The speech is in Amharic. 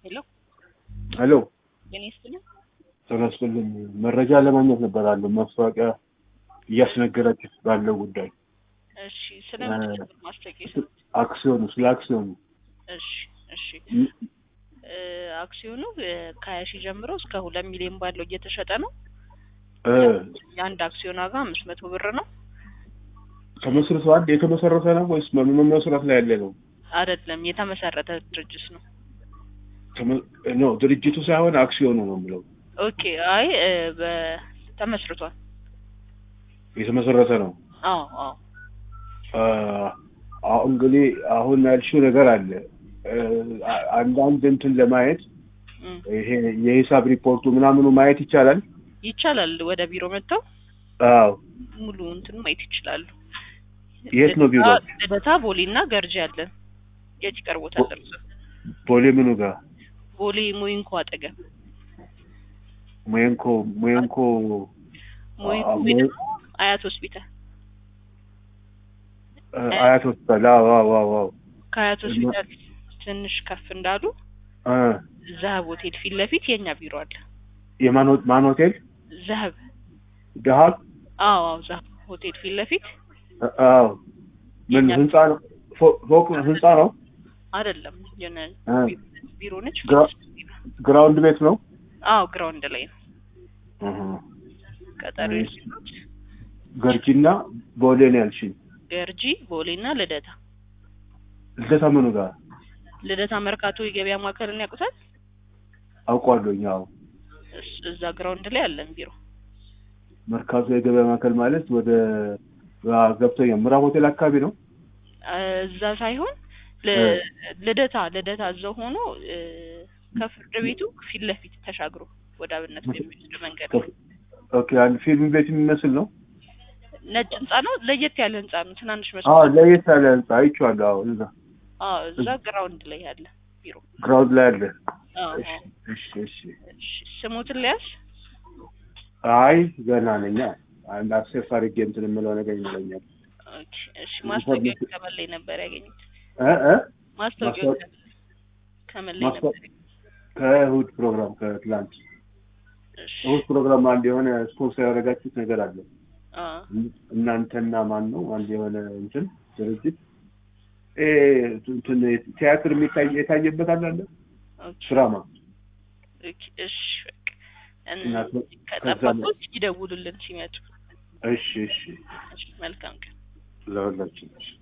ሄሎ ሄሎ የኔ ስልክ ተመስልኝ መረጃ ለማግኘት ነበር አለው ማስታወቂያ እያስነገረች ባለው ጉዳይ እሺ ስለምን ነበር ማስታወቂያ የሰጡት? አክሲዮኑ ስለ አክሲዮኑ እሺ እሺ እ አክሲዮኑ እ ከሀያ ሺህ ጀምሮ እስከ ሁለት ሚሊዮን ባለው እየተሸጠ ነው። እ የአንድ አክሲዮን ዋጋ አምስት መቶ ብር ነው። ተመስርቷል የተመሰረተ ነው ወይስ መመስረት ላይ ያለ ነው? አይደለም የተመሰረተ ድርጅት ነው። ተመ- ኖ ድርጅቱ ሳይሆን አክሲዮኑ ነው የምለው ኦኬ አይ እ በ- ተመስርቷል። የተመሰረተ ነው። አዎ አዎ አ፣ አሁን እንግዲህ አሁን ያልሽው ነገር አለ እ፣ አ- አንዳንድ እንትን ለማየት እም፣ ይሄ የሂሳብ ሪፖርቱ ምናምኑ ማየት ይቻላል። ይቻላል። ወደ ቢሮ መጥተው አዎ ሙሉ እንትን ማየት ይችላሉ። የት ነው ቢሮ? ልደታ- ልደታ ቦሌ እና ገርጂ አለን። የት ይቀርቦታል? እርሶ? ቦሌ ምኑ ጋር ቦሌ ሞይንኮ አጠገብ ሞየንኮ ሞየንኮ ሞይንኮ አ- ወይ ሞይ- ደግሞ አያት ሆስፒታል እ፣ አያት ሆስፒታል። አዎ አዎ አዎ አዎ ከአያት ሆስፒታል ትንሽ ከፍ እንዳሉ እ፣ ዘሀብ ሆቴል ፊት ለፊት የኛ ቢሮ አለ። የማን ሆ- ማን ሆቴል ዘሀብ ደሃብ አዎ አዎ ዘሀብ ሆቴል ፊት ለፊት እ፣ አዎ ምን የኛ- ህንጻ ነው ፎ- ፎቅ ህንጻ ነው አይደለም የሆነ እ፣ ቢሮ ነች። ግራ- ግራውንድ ቤት ነው አዎ ግራውንድ ላይ ነው። እህ። ቀጠሮች ገርጂና ቦሌ ነው ያልሽኝ ገርጂ፣ ቦሌ እና ልደታ። ልደታ ምኑ ጋር ልደታ መርካቶ የገበያ ማዕከልን ያውቁታል? አውቋለሁኝ አዎ እስ- እዛ ግራውንድ ላይ አለን ቢሮ። መርካቶ የገበያ ማዕከል ማለት ወደ አ፣ ገብቶኛል ምዕራብ ሆቴል አካባቢ ነው እዛ ሳይሆን ል- ልደታ ልደታ እዛው ሆኖ እ፣ ከፍርድ ቤቱ ፊት ለፊት ተሻግሮ ወደ አብነት በሚወስድ መንገድ ነው። ኦኬ አንድ ፊልም ቤት የሚመስል ነው ነጭ ህንጻ ነው። ለየት ያለ ህንጻ ነው። ትናንሽ አዎ መስኮት። ለየት ያለ ህንጻ አይቼዋለሁ አዎ እዛ አዎ እዛ ግራውንድ ላይ ያለ ቢሮ። ግራውንድ ላይ አለ አዎ እሺ አዎ። እሺ እሺ እሺ፣ ስሙትን ሊያዝ አይ ገና ነኝ አንድ አክሴስ አድርጌ እንትን የምለው ነገር ይኖረኛል ኦኬ፣ እሺ። ማስታወቂያ ከምን ላይ ነበር ያገኙት? እ እ ማስታወቂያ ማስታወቂያ- ከምን ላይ ነበር? ማስታወቂያ- ከእሑድ ፕሮግራም ከትላንት እሺ። እሑድ ፕሮግራም አንድ የሆነ ስፖንሰር ያደረጋችሁት ነገር አለ አ እናንተና ማን ነው አንድ የሆነ እንትን ድርጅት እ እንትን ቲያትር የሚታይ የታየበት አለ አለ ኦኬ ድራማ ኦኬ፣ እሺ። በቃ እና እን- ከዛ ከጠበቁት ይደውሉልን ሲመጡ። እሺ እሺ እሺ፣ መልካም ቀን። ለሁላችን እሺ